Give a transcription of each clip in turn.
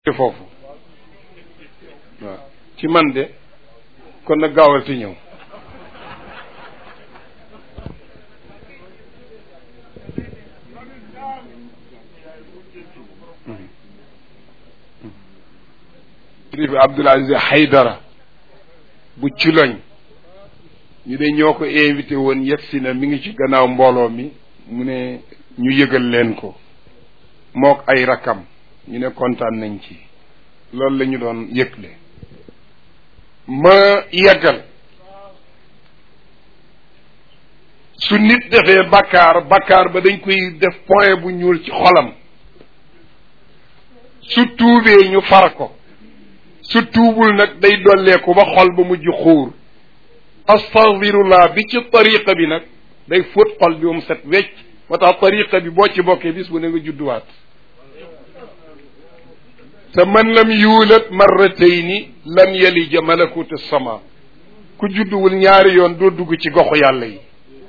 foofu waaw ci man de kon nag gaawal ti ñëw kilifa Abdoul Aziz Haydara bu Culoñ ñu de ñoo ko invité woon yegsi na mi ngi ci gannaaw mbooloo mi mu ne ñu yëgal leen ko mook ay rakam ñu ne kontaan nañ ci loolu la ñu doon yëgle ma yeggal su nit defee bakkaar bakkaar ba dañ koy def point bu ñuul ci xolam su tuubee ñu far ko su tuubul nag day dolleeku ba xol ba mujj xuur astaghfirullah bi ci tariqa bi nag day fóot xol bi mu set wecc moo tax tariqa bi boo ci bokkee bis bu ne nga judduwaat te man lam yuulat marratayni lam yalija malakut sama ku judduwul ñaari yoon doo dugg ci goxu yàlla yi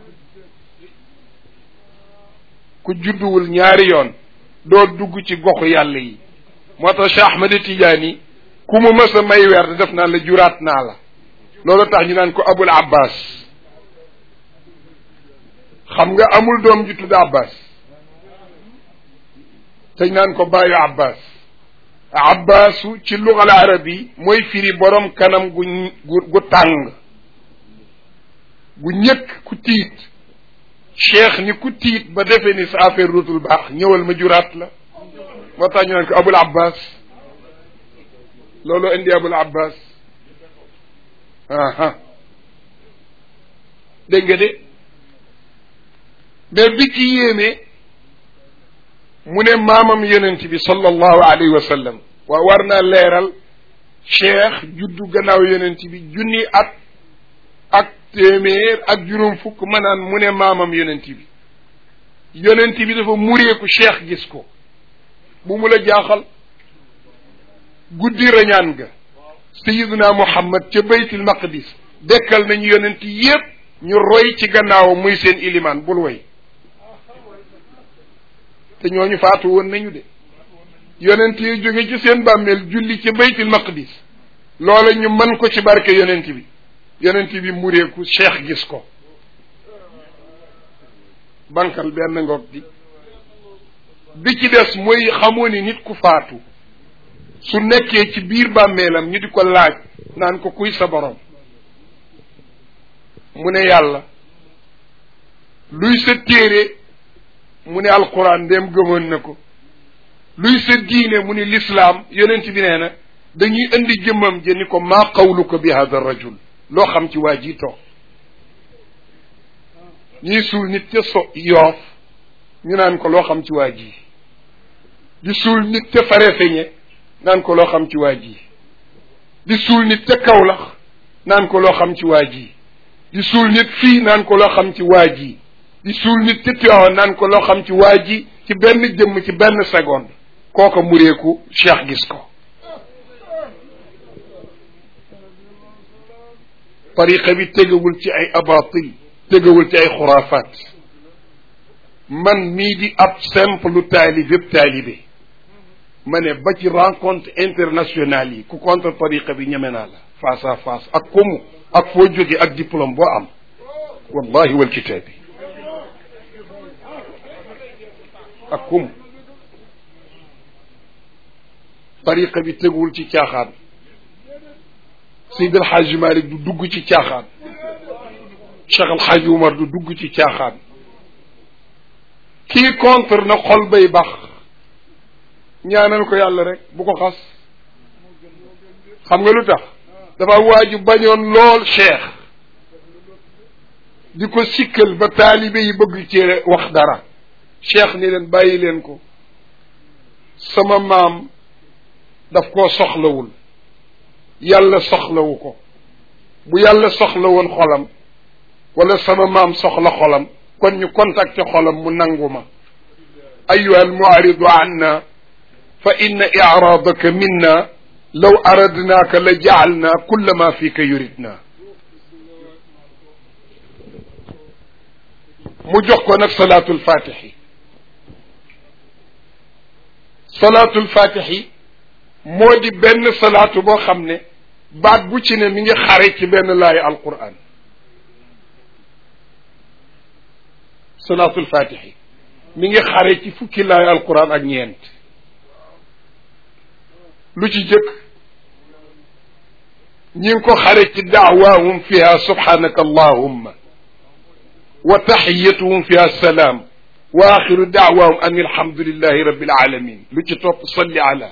ku judduwul ñaari yoon doo dugg ci goxu yàlla yi moo tax Cheikh Ahmed Tidiane ku mu mës a may weer def naa la juraat naa la loolu tax ñu naan ko Abul Abbas xam nga amul doom ju tudd Abbas te ñu naan ko bàyyu Abbas Abbasu ci lugal arabi mooy firi borom kanam gu gu tàng gu ñëkk ku tiit cheikh ni ku tiit ba defee ni sa affaire ruutul baax ñëwal ma juraat la moo tax ñu naan ko Abul Abbas loolu indi Abul Abbas aha dégg nga de mais bi ci yéeme mu ne maamam yonent bi sallallahu alayhi wa sallam waa war naa leeral cheikh juddu gannaaw yonent bi junni at ak téeméer ak juróom fukk ma naan mu ne maamam yonent bi yonent bi dafa mureeku cheikh gis ko bu mu la jaaxal guddi rañaan ga sayiduna muhammad ca baytul maqdis dekkal nañu yonent yépp ñu roy ci gannaaw muy seen ilimaan bul way te ñooñu faatu woon nañu de yonent yi jóge ci seen bàmmeel julli ca baytul maqdis loola ñu mën ko ci barke yonent bi yonent bi mureeku cheikh gis ko bankal benn ngoog di bi ci des mooy xamoo ni nit ku faatu su nekkee ci biir bàmmeelam ñu di ko laaj naan ko kuy sa borom mu ne yàlla luy sa téere mu ne alquran ndéem gëmoon na ko luy sa diine mu ne lislaam yonent bi nee na dañuy indi jëmmam ja ni ko maa qawluka bi hada rajul loo xam ci waa ji toog ñuy suul nit ca so yoof ñu naan ko loo xam ci waa ji di suul nit ca farefeñe naan ko loo xam ci waa ji di suul nit ca kawlax naan ko loo xam ci waa ji di suul nit fii naan ko loo xam ci waa ji di suul nit ca Tiwaawan naan ko loo xam ci waa ji ci benn jëmm ci benn seconde kooka mureeku cheikh gis ko tariqa bi tegawul ci ay abatil tegawul ci ay xuraafaat man mii di ab simple lu taalib yëpp taalibe ma ne ba ci rencontre internationale yi ku contre tariqa bi ñeme naa la face à face ak komu ak foo jóge ak diplôme boo am wallahi wal kitaabi ak komu tariqa bi teguwul ci caaxaan Seyd El Hadj Malick du dugg ci caaxaan Cheikh El Hadj Umar du dugg ci caaxaan kii contre na xol bay bax ñaanal ko yàlla rek bu ko xas xam nga lu tax dafa waaju bañoon lool cheikh di ko sikkal ba taalibe yi bëgg ci wax dara cheikh ni leen bàyyi leen ko sama maam daf koo soxlawul yàlla soxlawu ko bu yàlla soxla woon xolam wala sama maam soxla xolam kon ñu contacté xolam mu nangu ma ayuha almuaridu anna fa inna iraadaka minna law aradnaaka la jaalna kulla ma fika yuridna mu jox ko nag salaatul fatixi salaatul fatixi moo di benn salaatu boo xam ne baat bu ci ne mi ngi xare ci benn laay alquran salaatul fatixi mi ngi xare ci fukki laay alquran ak ñeent lu ci jëkk ñi ngi ko xare ci daawaahum fiha subhanaka allahumma wa taxiyatuhum fiha salaam wa axiru daawaahum an alhamdulillahi rabbil alamin lu ci topp salli ala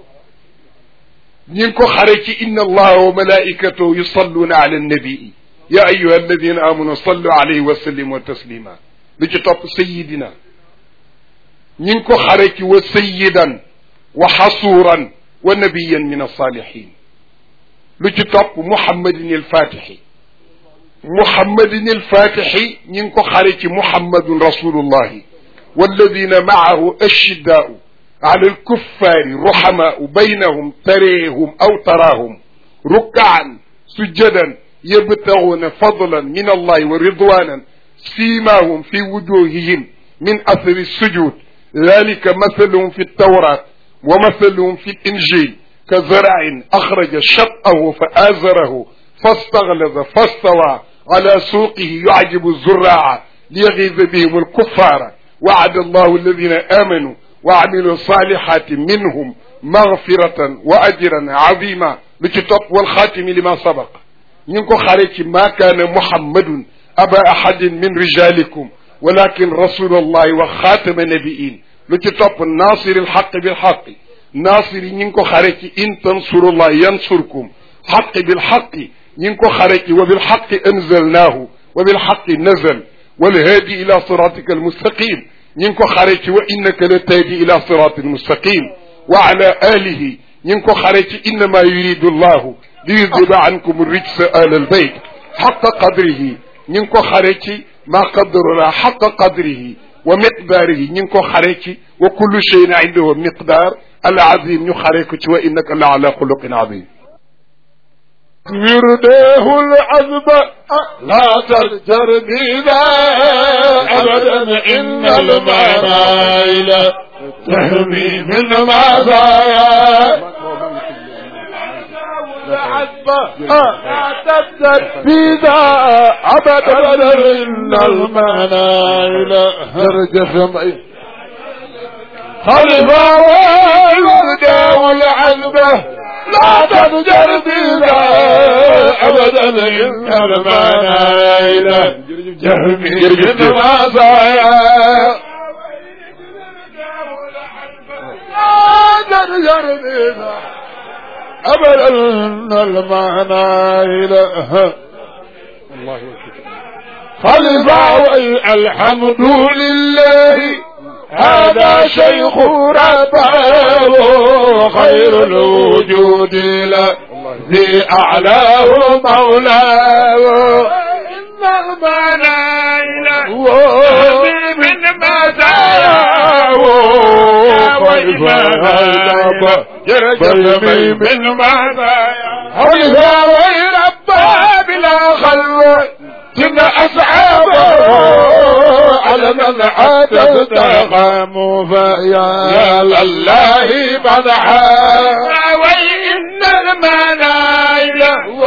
ñi ngi ko xare ci inna allaha wa malaikatahu yusalluuna ala annabii ya ayuha alladina amanu sallu alayhi wa sallimu taslima lu ci topp sayidina ñi ngi ko xare ci wa sayidan wa xasuuran wa nabiyan min alsalihin lu ci topp muhammadin alfatixi muhammadin alfatixi ñi ngi ko xare ci muhammadun rasulullahi walladina maahu ashiddaau ala alkuffaari ruhamaau baynahum tareehum aw taraahum rukkaan sujjadan yabtaguuna fadlan min allahi wa ridwanan siimaahum fi wujuhihim min athari sujud dalika mathaluhum fi ltawrat wa mathaluhum fi linjil ka zaracin axraja shat'ahu fa aazarahu fastaglada fastawa ala suuqihi yucjibu zuraaca liyagiiza bihim alkuffaara wacada allahu alladina aamanuu wa amilu salihati minhum magfiratan wa ajran azima lu ci topp wal xaatimi lima sabaq ñu ngi ko xare ci maa kaana muhammadun aba ahadin min rijalikum walakin rasulallahi wa xaatama nabiin lu ci topp naasiri lxaq bilxaqi naasiri ñi ngi ko xare ci in tansurullah yansurkum xaqi bilxaqi ñi ngi ko xare ci wa bilxaqi anzalnaahu wa bilxaqi nazal walhaadi ila siratika almustaqim ñi ngi ko xare ci wa innaka la tahdi ila siratin mustaqim wa ala alihi ñi ngi ko xare ci innama yuridu llahu li yudhiba ankum rijsa ahla albayt xaqa qadrihi ñi ngi ko xare ci ma qadarullah xaqa qadrihi wa miqdaarihi ñi ngi ko xare ci wa kullu cheyin indahu miqdaar al azim ñu xare ko ci wa innaka la ala xuluqin azim ورده العذب لا ترجر بذا أبدا إن المنايل تهمي من مزايا العذب لا ترجر بذا أبدا إن المنايل ترجف خلفا والورده والعذبه لا تضجر بنا ابدا ان المنايل جهمي من مزايا لا تضجر بنا ابدا ان المنايل الله خلفا الحمد لله هذا شيخ ربه خير الوجود له ذي أعلاه مولاه إن المنايل من مزاياه وإمامه يرجمي من مزاياه حلفا ويربى بلا خلوه إن أصحابه على من عاد استقاموا فيا لله مدحا وإن المنايل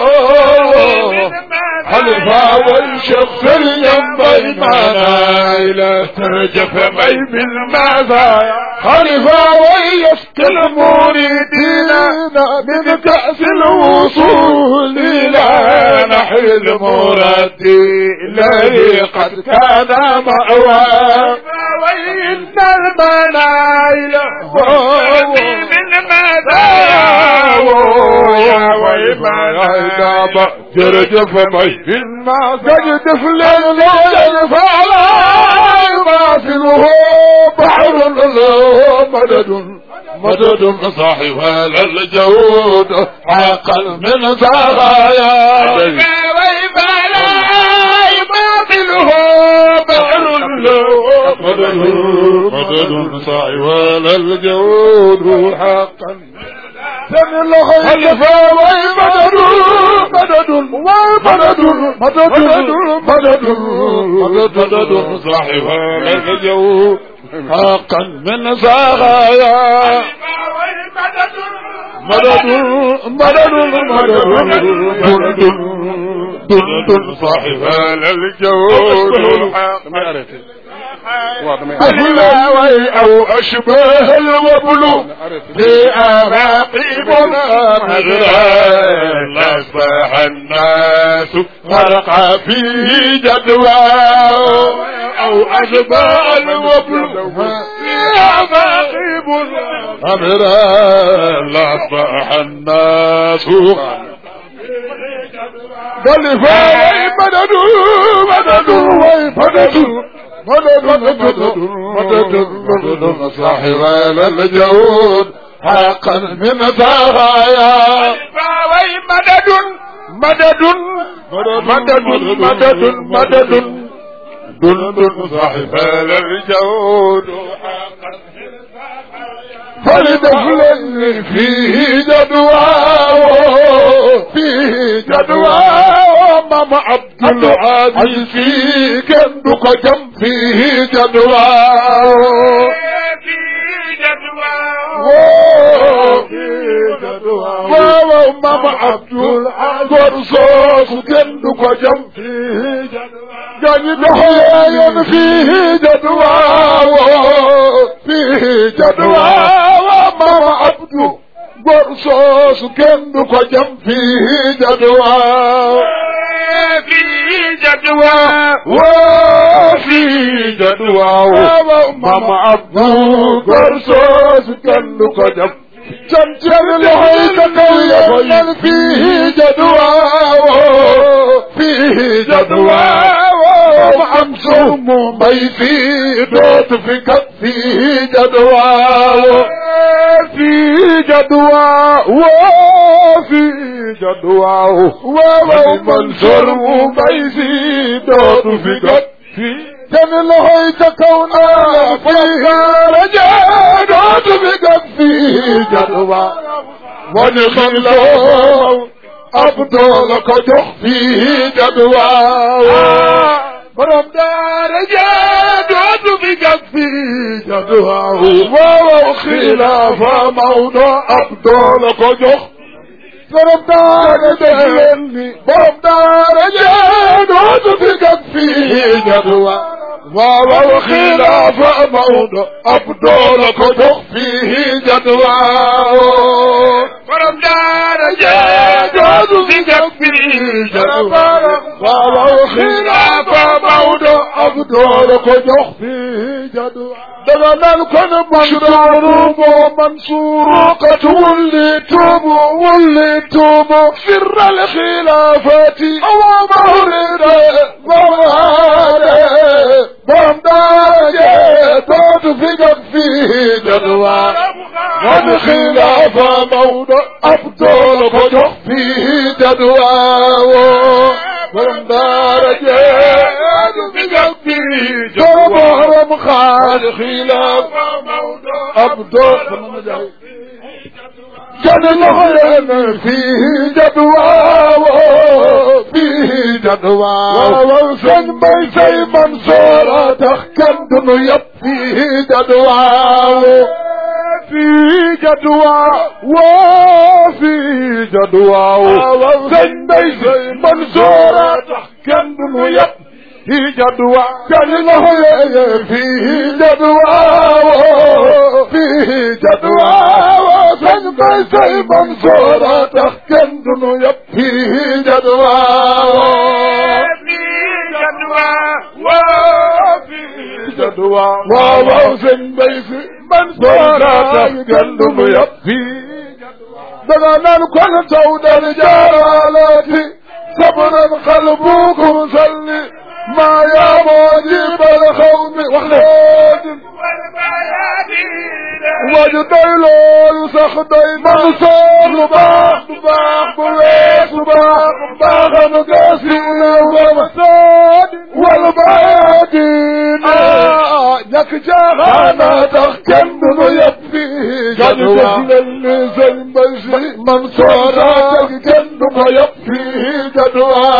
حلفا والشخص ينبغي المنايل ترجف مي بالمزايا خلفا ويسقي المريدين من كأس الوصول إلى نحو المراد إليه قد كان مأوى وإن المنايل من مدى يا ويما جرجف مي ما تجدف للنور فلا يماثله بحر له مدد مدد صاحب هذا الجود حقا من سرايا ويما لا يماثله بحر له مدد مدد صاحب هذا الجود حقا سن الخلفاء ومدد مدد ومدد مدد مدد مدد صاحب هذا الجود حقا من سرايا مدد مدد مدد دند دند صاحب الجود الحق أهلاوي أو أشباه الوبل في أراقبنا مدرا أصبح الناس غرق فيه جدوى أو أشباه الوبل في أراقبنا مدرا أصبح الناس قال فاي مدد مدد وي مدد مدد مدد مدد مدد صاحب الجود حقا من ثرايا فاوي مدد مدد مدد مدد مدد دندن صاحب الجود فلدخل فيه جدوى فيه جدوى ماما عبد العزيز فيه كندك جم فيه جدوى waaw mama Abdul Gor soos kenn du ko jam fii gañi doxoyeyen fii jadwaaw fii jadwaaw mama Abdu Gor soos kenn du ko jam fii jadwaaw fii jadwa woo fii jadwaaw mama Abdu Gor soos kenn du ko jam جنجر لهيك قويا فيه جدوى فيه جدوى ومعمسوم مي في دوت في كف فيه جدوى في جدوى وفي جدوى ومنصر مي في دوت في كف كان لهيك كونا فيه رجال بقد فيه جدوى ونخل له أبطال كجح فيه جدوى برم دار جاد بقد فيه جدوى وخلاف موضوع أبطال كجح برم دار دهلني برم دار جاد بقد فيه جدوى واو خلاف موضع أبدول كدخ فيه جدوى borom daara جاد في جفي جدوى واو خلاف موضع أبدول كدخ فيه جدوى دغنا الكون منصور ومنصور قد وليتم وليتم سر الخلافات أو مورد ومهاد بام داجة توت في فيه جدوى والخلاف موضع أبدول فجح فيه جدوى بام داجة توت في فيه جدوى مخال خلاف أبدول كان الغرم فيه جدوى فيه جدوى وسن بيسي منصورة تخكم دنيا فيه جدوى في جدوى وفي جدوى سن بيسي منصورة تخكم دنيا في جدوى كان له فيه جدوى فيه جدوى وسن بيسي منصورة تخكم دنيا فيه جدوى fii jadwa وفي جدوى وسن بيسي منصورة تخكم دنيا فيه دغنا الكل تود الجلالة صبرا قلبكم سلي ما يا موجب الخوف وخلود وجدي لول سخدي منصور باخ باخ بويس باخ باخ مقاسم ومساد والبادين لك جاهانا تخكم يبفي جدوى للزين بيسي منصورا تخكم يبفي جدوى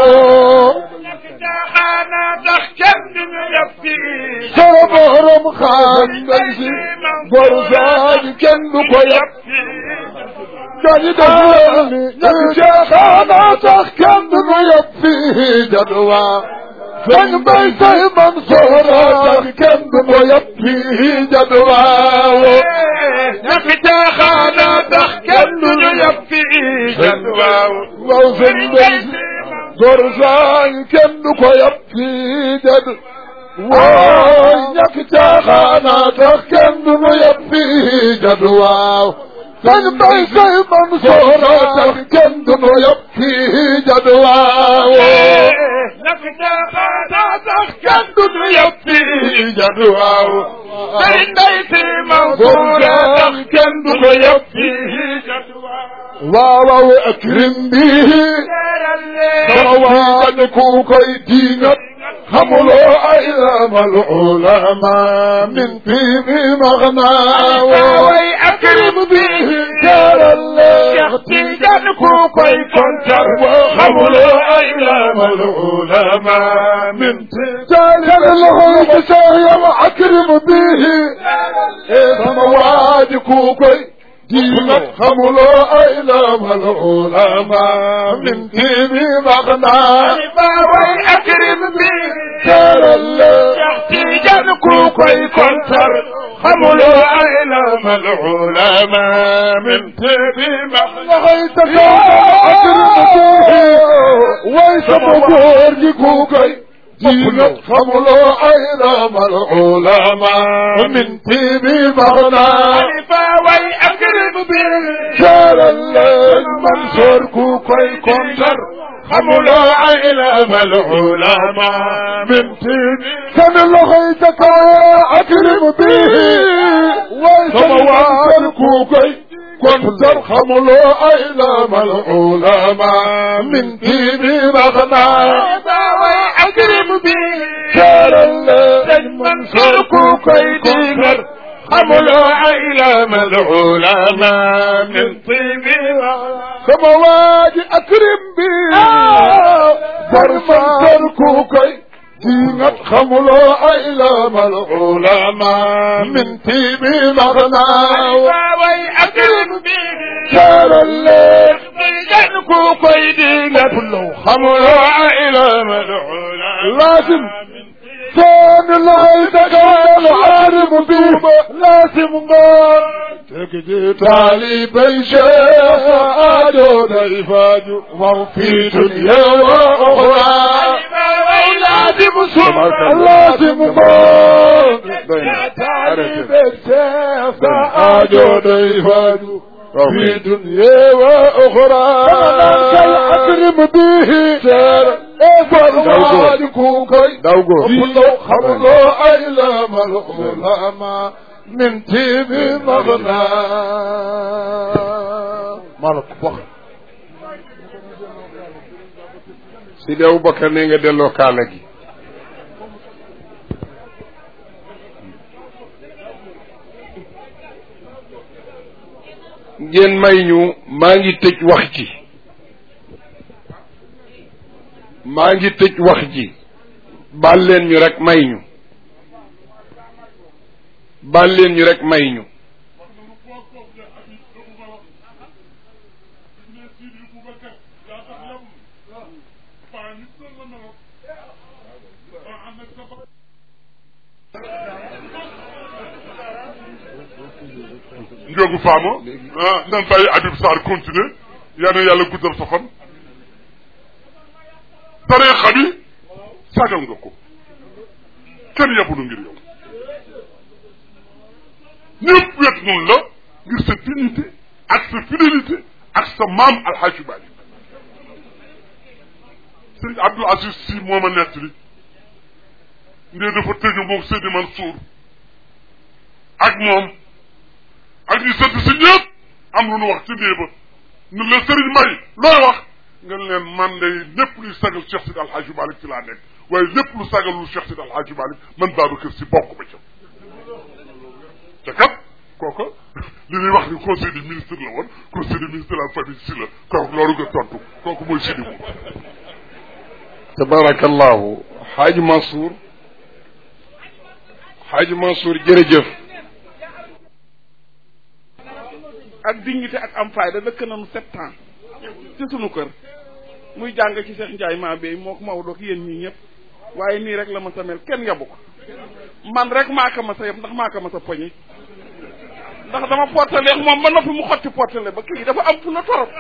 jaxaana tax kenn duñu yab fii soo borom xaan ngay si bor saaj kenn du ko yab gaañi def leen ni ñàkk caaxaana tax kenn du nu yëpp fii jadwa sëñ bay say man soora tax kenn du nu yëpp fii jadwa ñàkk caaxaana tax kenn du ñu yëpp fii jadwa waaw sëñ bay góor saay kenn du ko yëpp fii jad wooy ñàkk caaxaana tax kenn du nu yëpp fii jadwa sëñ bay say man soora tax kenn du nu yëpp fii jadwa ñàkk caaxaana tax kenn du ñu yëpp fii jadwa day day si Mansoura tax kenn du ko yëpp fii jadwa waaw waaw akrim bihi sama waaj ku koy diingat xamuloo ay lamal ulama min tiimi maxnaa way akrim bihi jaral Cheikh Tidiane ku koy kontar xamuloo ay lamal ulama min jaalal loxoy ci Cheikh yow akrim bihi sama waaj ku koy diingat xamuloo ay lamal ulama min tiimi maxnaa way akrim bihi jaral Cheikh Tidiane ku koy kontar xamuloo ay lamal ulama min tibi max loxoy ta way sama góor gi ku koy diingat xamuloo ay lamal ulama min tiimi maxnaa Xalifa way akrim bihi jaral Mansour ku koy kontar xamuloo ay lamal ulama min tibi seen loxoy ca kaw akrim bihi way sama waaj ku koy kontar xamuloo ay lamal ulama min tiimi maxnaa Xalifa way akrim bihi jaral sëñ Mansour ku koy diingat xamuloo ay lamal ulama min tibi sama waaji akrim bi bar man ku koy diingat xamuloo ay lamal ulama min tiimi maxnaa way akrim bihi jaral Tidiane ku koy diingat xamuloo ay lamal ulama laasim seen loxoy dagal akrim bi laasim ngoon teg ji taalibay cheikh aajo day faaju wax fii dunya wa uxra laasim suma laasim ngoon taalibay cheikh sa aajo day faaju في دنيا وأخرى أكرم به سير إفر كوكي dawgo خملو خملو أيلام العلماء من تيب مغنى مالك فخر Sidi Aboubacar ne nga delloo kaala gi ngeen may ñu maa ngi tëj wax ji maa ngi tëj wax ji baal leen ñu rek may ñu baal leen ñu rek may ñu Ndiogu Fama ah nan bàyyi Habib Sarr continuer yal na yàlla guddal sa fan tariixa bi sagal nga ko kenn yabulu ngir yow ñëpp wet noonu la ngir sa dignité ak sa fidélité ak sa maam Alxaaji Maalik sëñ Abdou Aziz Si moo ma nettali ndee dafa tëju moom Seydi Mansour ak moom ak ñu sant si ñëpp am lu nu wax ci néeg ba nu la sëriñ may looy wax nga leen man day lépp luy sagal Cheikh Sidi Alhaji Malick ci laa nekk waaye lépp lu sagal lu Cheikh Sidi Alhaji Malick man Babacar si bokk ba ca te kat kooka li ñuy wax ni conseil des ministres la woon conseil des ministres de la famille si la kooku loolu nga tontu kooku mooy Sidi Mou tabarakallahu xaaji Mansour xaaji Mansour jërëjëf ak dignité ak am fayda dëkk nañu sept ans ci sunu kër muy jàng ci Cheikh Ndiaye maa bay moo ko Maodo ak yéen ñii ñëpp waaye nii rek la ma sa mel kenn yabu ko man rek maa ko ma sa yeb ndax maa ko ma sa poñe ndax dama portale moom ba noppi mu xotti portale ba kii dafa am fu la torop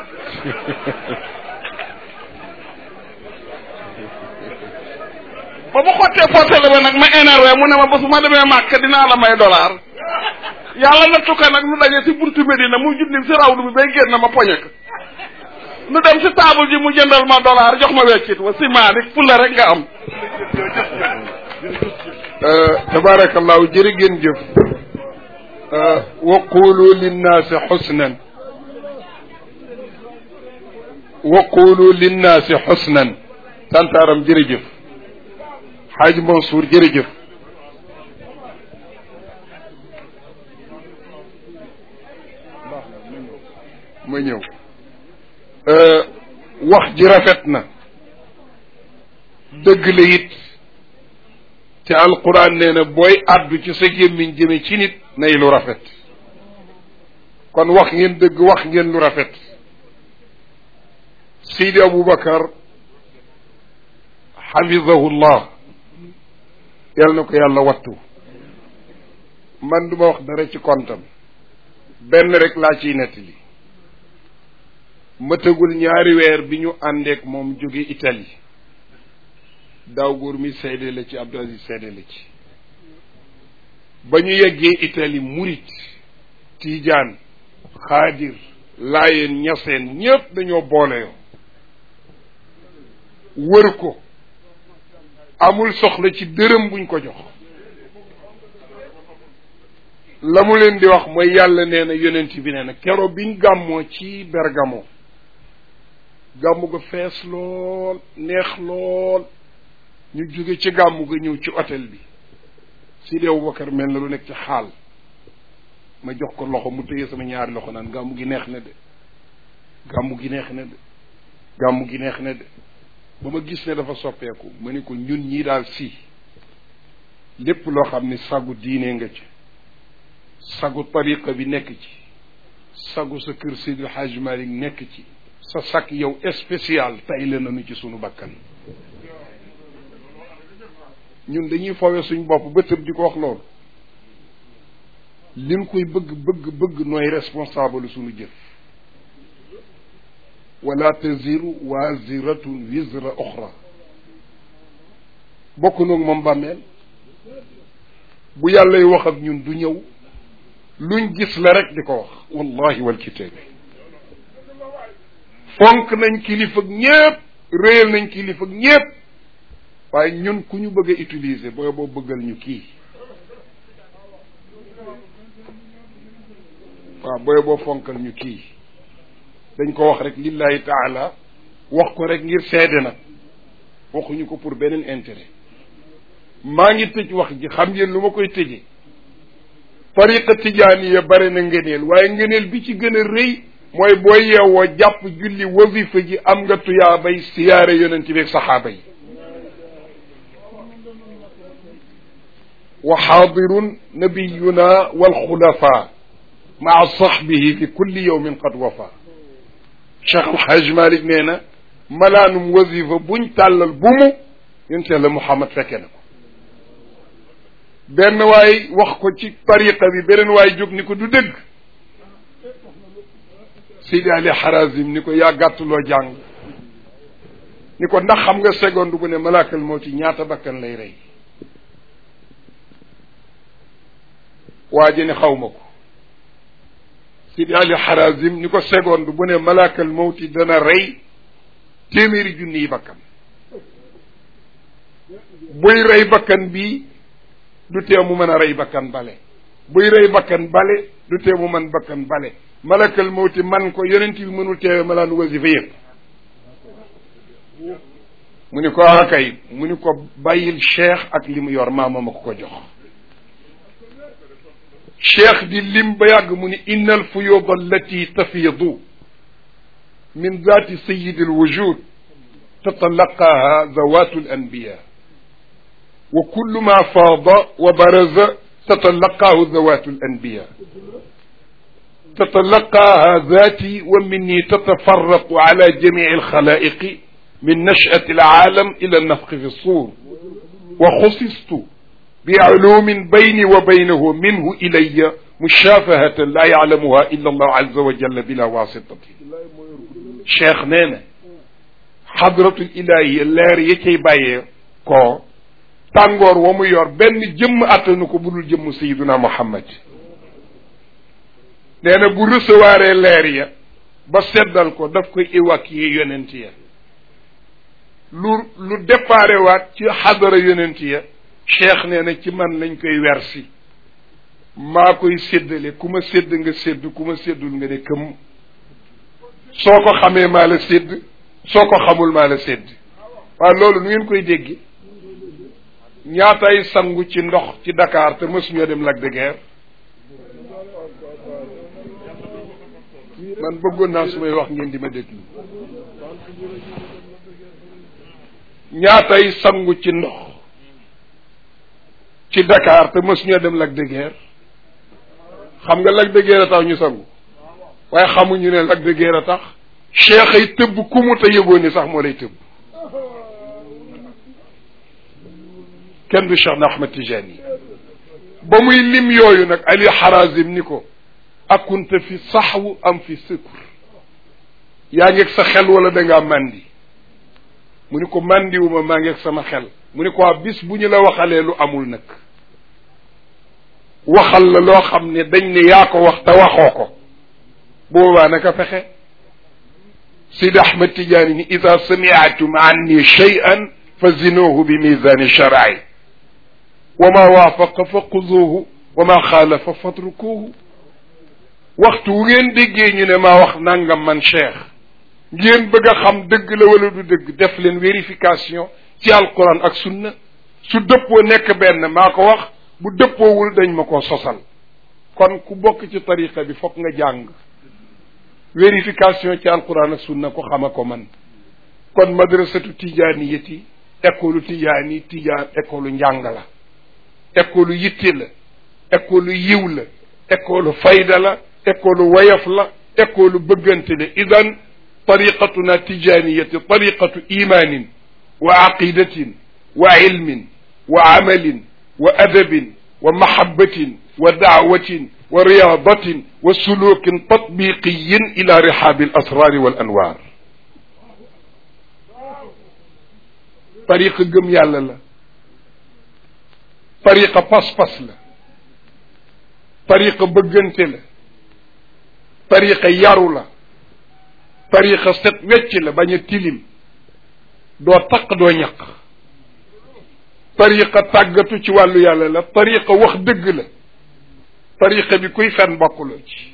ba mu xottee portale ba nag ma énervé mu ne ma ba su ma demee màkk dinaa la may dollar yàlla nattu ko nag nu daje si buntu Medina mu junni si rawdu bi bay génn ma poñe ko nu dem si table ji mu jëndal ma dollar jox ma weccit wa si maarik fu la rek nga am tabarakallahu jërë ngeen jëf wa qulu linnaasi xusnan wa qulu linnaasi xusnan tantaaram jërëjëf xaaj Mansour jërëjëf ma ñëw wax ji rafet na dëgg la it te alquran nee na booy àddu ci sa gémmiñ jëme ci nit nay lu rafet kon wax ngeen dëgg wax ngeen lu rafet Seydi Aboubacar xafidahullah yal na ko yàlla wattu man du ma wax dara ci kontam benn rek laa ciy nettali mëtagul ñaari weer bi ñu àndeek moom jóge Italie daaw góor mi seede la ci Abdou Aziz seede la ci ba ñu yeggee Italie murit tiijaan xaadir laayeen ñaseen ñépp dañoo boole yoo wër ko amul soxla ci dërëm buñ ko jox la mu leen di wax mooy yàlla nee na yonent bi nee na kero biñ gàmmoo ci Bergamo gàmmu ga fees lool neex lool ñu jóge ci gàmmu ga ñëw ci hôtel bi Sidi Aboubacar mel na lu nekk ci xaal ma jox ko loxo mu téye sama ñaari loxo naan gàmmu gi neex na de gàmmu gi neex na de gàmmu gi neex na de ba ma gis ne dafa soppeeku ma ni ko ñun ñii daal si lépp loo xam ni sagu diine nga ci sagu tariqa bi nekk ci sagu sa kër Seydil Hadj Malick nekk ci sa sak yow spécial tay la nañu ci sunu bakkan ñun dañuy fowe suñ bopp ba tëb di ko wax loolu liñ koy bëgg bëgg bëgg nooy responsable suñu jëf wala taziru waziratun wizra oxra bokk noog moom bàmmeel bu yàllay wax ak ñun du ñëw luñ gis la rek di ko wax wallahi wal kitaabi fonk nañ kilifa ñépp réyal nañ kilifa ñépp waaye ñun ku ñu bëgg a utiliser booy boo bëggal ñu kii waaw booy boo fonkal ñu kii dañ ko wax rek lillahi taala wax ko rek ngir seede nag waxuñu ko pour beneen intérêt maa ngi tëj wax ji xam ngeen lu ma koy tëjee tariqa tijaaniya bare na ngëneel waaye ngëneel bi ci gën a rëy mooy booy yeewoo jàpp julli wazifa ji am nga tuyaabay siyaare yonent bi ak saxaaba yi wa xaadirun nabiyuna walxulafa maa saxbihi fi kulli yawmin qad wafa cheikh alxaaj malik nee na malaanum wazifa buñ tàllal bu mu yonent yàlla muhammad fekke na ko benn waay wax ko ci tariqa bi beneen waay jóg ni ko du dëgg Seydi Ali Harazim ni ko yaa gàttuloo jàng ni ko ndax xam nga seconde bu ne malaakal mawti ñaata bakkan lay rey waa ji ne xaw ma ko Seydi Ali Harazim ni ko seconde bu ne malaakal mawti dana rey téeméeri junni yi bakkan buy rey bakkan bii du tee mu mën a rey bakkan bale buy rey bakkan bale du tee mu mën bakkan bale malakal mawti man ko yonent bi mënul teewe malaan wasifa yëpp mu ni ko akay mu ni ko bàyyil cheikh ak li mu yor maama ma ko ko jox cheikh di lim ba yàgg mu ni inna al fuyuda allati tafiidu min zaati sayidi al wujud tatalaqaha zawatu al anbiya wa kullu ma faada wa baraza tatalaqaahu zawatu al anbiya تتلقاها ذاتي ومني تتفرق على جميع الخلائق من نشأة العالم إلى النفخ في الصور وخصصت بعلوم بيني وبينه منه إلي مشافهة لا يعلمها إلا الله عز وجل بلا واسطة cheikh nee na xadratul ilahiya leer ya cay bàyyee ko tàngoor wa mu yor benn jëmm attanu ko budul jëmm sayiduna muhammad nee na bu recevoir leer ya ba seddal ko daf koy évacuer yonent ya lu lu déparé waat ci xadara yonent ya cheikh nee na ci man lañ koy wersi maa koy séddale ku ma sédd nga sédd ku ma séddul nga ne këm soo ko xamee maa la sédd soo ko xamul maa la sédd waaw loolu nu ngeen koy dégg ñaatay sangu ci ndox ci Dakar te mësuñoo dem Lac de Guiers man bëggoon naa su may wax ngeen di ma déglu ñaatay sangu ci ndox ci Dakar te mësuñoo dem Lac de Guiers xam nga Lac de Guiers a tax ñu sangu waaye xamuñu ne Lac de Guiers a tax cheikh ay tëbb ku mu te yëgoo ni sax moo lay tëbb kenn du Cheikh na Ahmad Tijani ba muy lim yooyu nag Ali Harazim ni ko akunta fi saxwu am fi sëkur yaa ngeeg sa xel wala da ngaa màndi mu ni ko màndiwuma maa ngeeg sama xel mu ni ko waa bis bu ñu la waxalee lu amul nag waxal la loo xam ne dañ ne yaa ko wax te waxoo ko boobaa naka fexe Sidi Ahmed Tidiane ni ida samiatum anni cheyan fa zinuhu bi misani sharci wa ma waafaqa fa xuduuhu wa ma xaalafa fatrukuuhu waxtu wu ngeen déggee ñu ne maa wax nangam man cheikh ngeen bëgg a xam dëgg la wala du dëgg def leen vérification ci alquran ak sunna su dëppoo nekk benn maa ko wax bu dëppoowul dañ ma ko sosal kon ku bokk ci tariqa bi fokk nga jàng vérification ci alquran ak sunna ko xama ko man kon madrasatu tijaaniyati école tijaani tijaan école njàng la école yitte la école yiw la école fayda la école wayaf la école bëggante la idan tariqatuna tijaniyati tariqatu imanin wa aqidatin wa ilmin wa amalin wa adabin wa mahabbatin wa daawatin wa riyadatin wa sulukin tatbiqiyin ila rihabi al asrari wal anwar tariqa gëm yàlla la tariqa pas-pas la tariqa bëggante la tariqa yaru la tariqa set wecc la bañ a tilim doo taq doo ñaq tariqa tàggatu ci wàllu yàlla la tariqa wax dëgg la tariqa bi kuy fen bokkuloo ci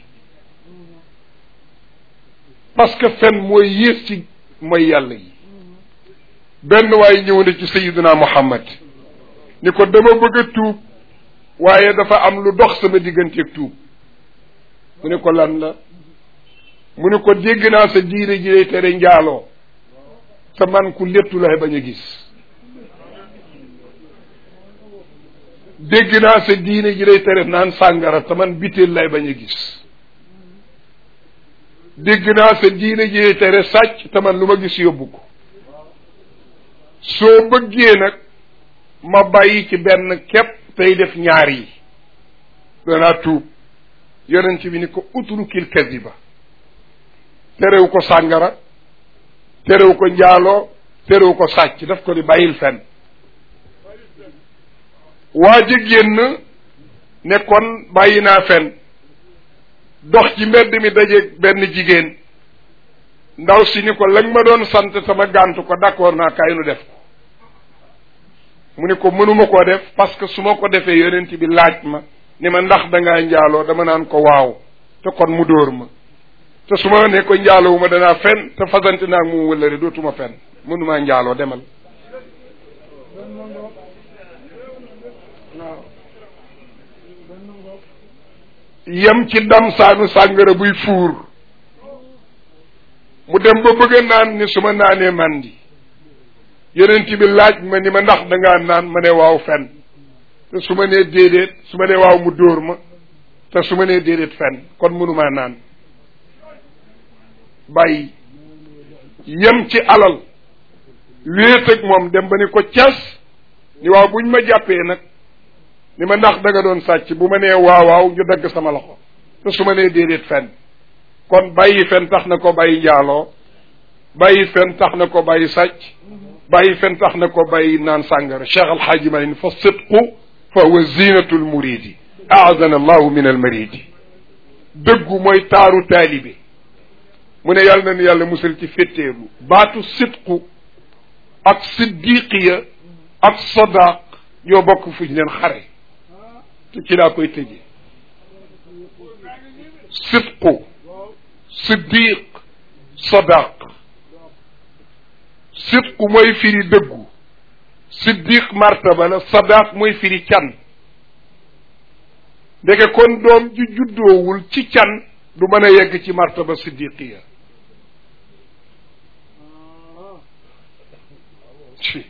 parce que fen mooy yées ci mooy yàlla yi benn waaye ñëw na ci sayiduna muhammad ni ko dama bëgg a tuub waaye dafa am lu dox sama digganteeg tuub mu ne ko lan la mu ne ko dégg naa sa diine ji lay tere njaaloo te man ku léttu lay bañ a gis dégg naa sa diine ji lay tere naan sàngara te man biteel lay bañ a gis dégg naa sa diine ji lay tere sàcc te man lu ma gis yóbbu ko soo bëggee nag ma bàyyi ci benn képp tey def ñaar yi danaa tuub yonent bi ni ko utrukil kadiba terew ko sàngara terew ko njaaloo terew ko sàcc daf ko di bàyyil fen waa ji génn ne kon bàyyi naa fen dox ci mbedd mi dajeeg benn jigéen ndaw si ni ko lañ ma doon sant sama gàntu ko d'accord naa kaay nu def ko mu ne ko mënuma koo def parce que su ma ko defee yonent bi laaj ma ni ma ndax dangaa njaaloo dama naan ko waaw te kon mu dóor ma te su ma ne ko njaaloo ma danaa fen te fasante naag mu wëllëre dootuma fen mënumaa njaaloo demal yem ci dam saanu sàngara buy fuur mu dem ba bëgg a naan ni su ma naanee mandi yonent bi laaj ma ni ma ndax dangaa naan ma ne waaw fen te su ma nee déedéet su ma nee waaw mu dóor ma te su ma nee déedéet fenn kon mënumaa naan bàyyi yem ci alal wéet ak moom dem ba ni ko cas ni waaw buñ ma jàppee nag ni ma ndax da nga doon sàcc bu ma nee waaw waaw ñu dagg sama loxo te su ma nee déedéet fenn kon bàyyi fen tax na ko bàyyi njaaloo bàyyi fen tax na ko bàyyi sàcc bàyyi fen tax na ko bàyyi naan sàngara cheikh alxaaji malin fa sidqu fa huwa zinatu lmuridi aadana allahu min almaridi dëggu mooy taaru taalibe mu ne yàlla na ni yàlla musal ci féttéerlu baatu sidqu ak siddiqiya ak sadaq ñoo bokk fu ñu leen xare te ci laa koy tëjee sidqu siddiq sadaq sidqu mooy firi dëggu siddiq martaba la sadaq mooy firi can ndeke kon doom ju juddoowul ci can du mën a yegg ci martaba siddiqiya ci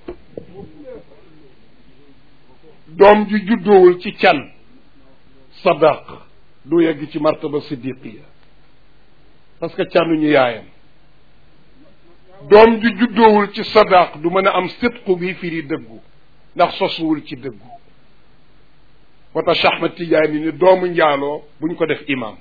doom ju juddoowul ci can sadaq du yegg ci martaba siddiqiya parce que canuñu yaayam doom ju juddoowul ci sadaq du mën a am sidqu bi firi dëggu ndax sosuwul ci dëggu moo tax Cheikh Ahmad Tidiane ni doomu njaaloo buñ ko def imam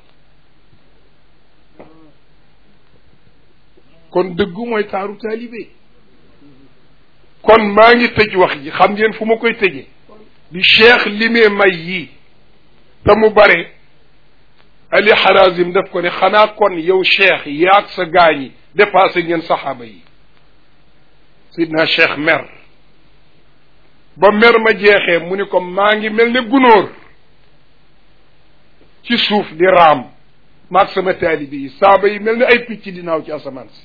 kon dëggu mooy taaru taalibe kon maa ngi tëj wax ji xam ngeen fu ma koy tëjee bi cheikh limee may yii te mu bare ali harazim daf ko ne xanaa kon yow cheikh yaag sa gaañi dépassé ngeen saxaaba yi sidna cheikh mer ba mer ma jeexee mu ni ko maa ngi mel ne gunóor ci suuf di raam maag sama taalibi yi saaba yi mel ne ay picc di naaw ci asamaan si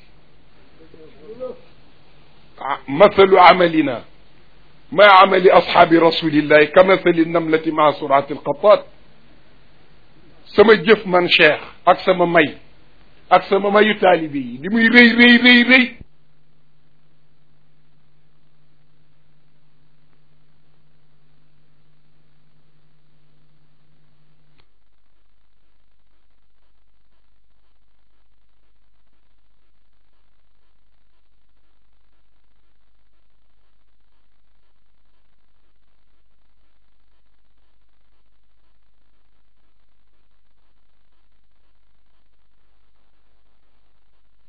mathalu amalina ma amali ashaabi rasulillahi ka mathali namlati maa surati alqatat sama jëf man cheikh ak sama may ak sama mayu taalibi yi li muy rëy rëy rëy rëy